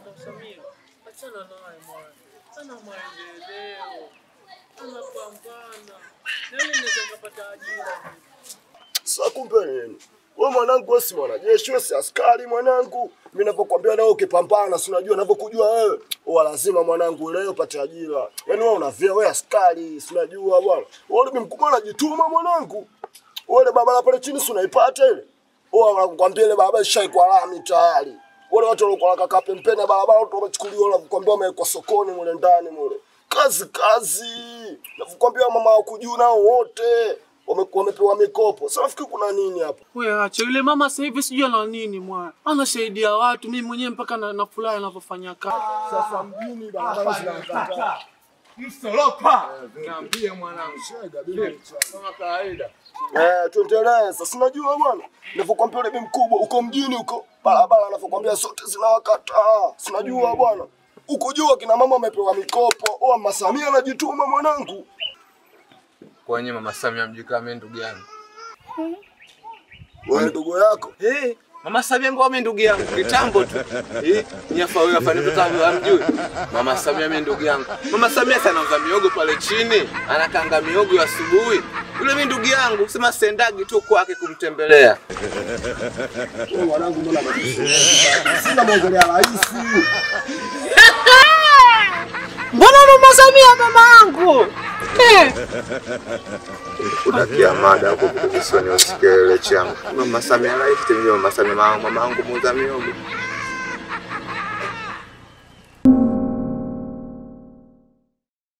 Mama Samia, achana naye mwana, ana maendeleo, anapambana, nami naweza nikapata ajira. Sasa kumbe nini? Wewe mwanangu, wewe si mwanajeshi, wewe si askari mwanangu. Mimi ninapokuambia leo ukipambana, si unajua ninavyokujua wewe. Wewe lazima mwanangu leo upate ajira. Yaani wewe unavia wewe askari, si unajua bwana. Wewe bibi mkubwa unajituma mwanangu. Wewe ile barabara pale chini si unaipata ile? Wewe wanakuambia ile barabara ishaikwa lami tayari. Wale watu walikuwa kaka pembeni ya barabara watu wamechukuliwa wanakuambia wamewekwa sokoni mule ndani mule. Kazi kazi. Nakuambia mama wako juu nao wote wame- wamepewa mikopo. Sasa nafikiri kuna nini hapa? Wewe acha yule mama sasa hivi sijui ana nini mwana, anasaidia watu, mimi mwenyewe mpaka na, na furahi anavyofanya kazi. Sasa mjini barabara zinakata. Msolopa. Niambie mwanangu. Shega bila mchana. Kama kawaida. Eh, tuendelee sasa. Unajua bwana, nilivyokuambia yule bibi mkubwa uko mjini huko, barabara anavyokuambia zote zinawakataa. Si unajua bwana, huko juu kina mama wamepewa mikopo. Oh, Mama Samia anajituma mwanangu. Kwenye mama Samia mjui kama mimi ndugu yangu. Wewe ndugu yako Eh, mama Samia ngome ndugu yangu kitambo tu. Eh, nyafa wewe afanye kitambo amjui. Mama Samia mimi ndugu yangu. Mama Samia sana anauza miogo pale chini, anakanga miogo ya asubuhi. Yule mimi ndugu yangu, sema sendagi tu kwake kumtembelea. wewe mwanangu, mbona unajisema? Sina mwongelea rais. Mbona mama Samia mama yangu? Eh, Udakia mada hapo kisiwani usikie ile changu. Mama Samia rais tena mama Samia mama yangu muuza miogo.